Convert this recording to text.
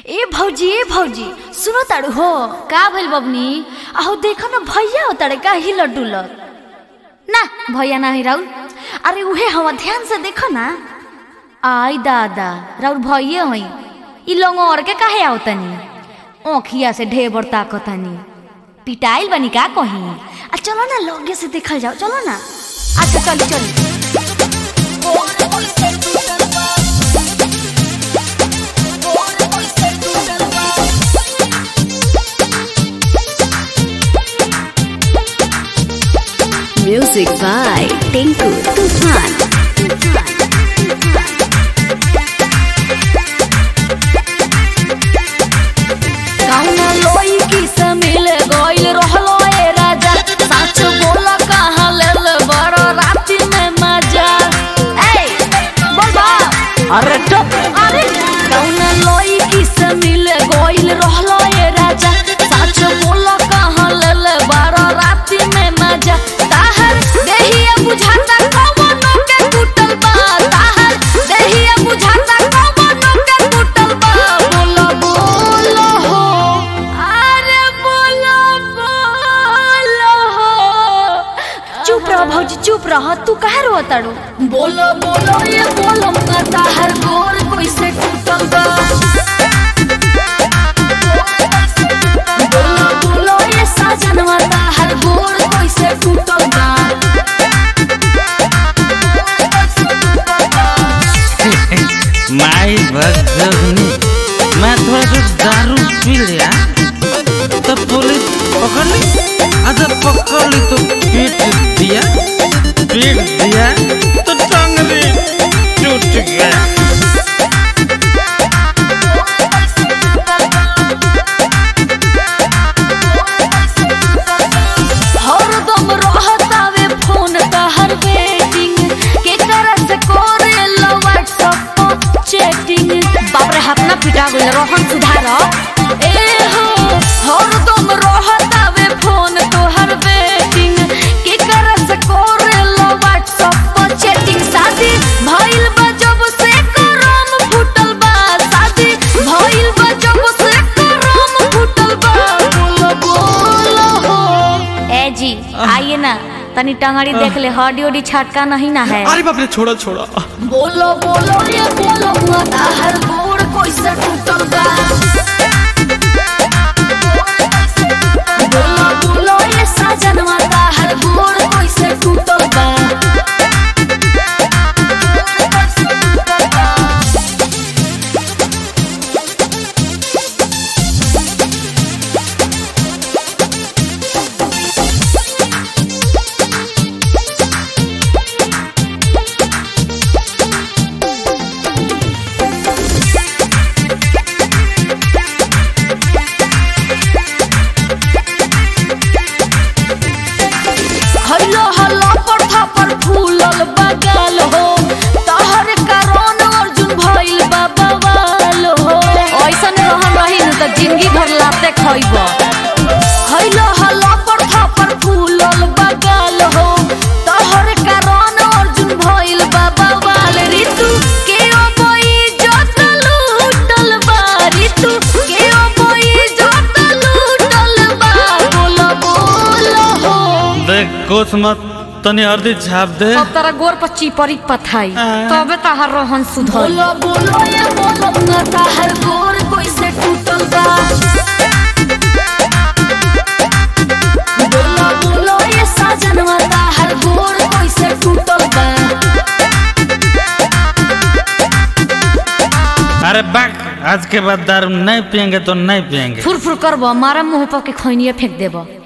ए भौजी ए भौजी सुनो ताड़ू हो का भइल बबनी आहो देखो ना भैया हो ताड़े का हिल डुलत ना भैया ना ही राउर अरे उहे हवा ध्यान से देखो ना आई दादा राउर भैया हई ई लंगोर के काहे आवतनी ओखिया से ढेबर ताकतनी पिटाइल बनी का कहीं आ चलो ना लगे से देखल जाओ चलो ना अच्छा चल चल Music by Tinku Tufan. कौनो लोई की से मिल गइल रहलो ए राजा सच बोल कहाँ लेल बड़ राति में मजा ए बोल बा अरे चुप अरे कौनो लोई की से मिल गइल रहलो ए राजा सच बोल कहाँ लेल बड़ राति में मजा ताहर देहिया बुझाता कौनो के टूटल बा ताहर देहिया बुझाता कौनो के टूटल बा बोलो बोलो हो अरे बोलो बोलो हो चुप रह भौजी चुप रह तू काहे रो ताड़ू बोलो बोलो ये बोलो माता हर गोर कोई से टूटल बा बोलो बोलो ये साजन माता हर गोर कोई से टूटल बा माई भगनी मैं थोड़ा सा दारू पी लिया तो पुलिस पकड़ ली अच्छा पकड़ ली तो पीट दिया पीट दिया तो टंगली टूट गया हरदम रहतावे फोन तहर वेटिंग के करा से करे लो व्हाट्सएप पर चैटिंग बाप रे हाथ ना पिटा गइल रोहन सुधार ए हो हरदम रहतावे फोन तोहर वेटिंग के करा से करे लो व्हाट्सएप पर चैटिंग शादी भइल बा जब से करम फुटल बा शादी भइल बा जब से करम फुटल बा बोलो बोलो हो ए जी आइए ना तनी टंगड़ी देख ले हड्डी उडी छटका नहीं ना है अरे बाप रे छोड़ा छोड़ा बोलो बोलो ये बोलो माता हर गोड़ कोई से टूटल बा बोलो बोलो ये साजन माता हर गोड़ कोई से टूटल बा हल्लो हल्लो पर थापर फूलल बगल हो तहर कारण अर्जुन भइल बा बवाल हो ऐसन रहन रही न त जिंदगी भर लाते खइब हल्लो हल्लो पर थापर फूलल बगल हो तहर कारण अर्जुन भइल बा बवाल ऋतु के ओबई जत लूटल बा ऋतु के ओबई जत लूटल बा बोलो बोलो हो देख कुछ मत तनी हल्दी छाप दे अब तारा गोर पर चिपरी पथाई हाँ। तबे ताहार रोहन सुधर बोलो बोलो ये बोलो ना ताहार गोर कोई से टूटल बा बोलो बोलो ये साजनवा ताहार गोर कोई से टूटल बा अरे बाक आज के बाद दारू नहीं पियेंगे तो नहीं पियेंगे फुर फुर करबो मारा मुंह पर के खैनिए फेंक देबो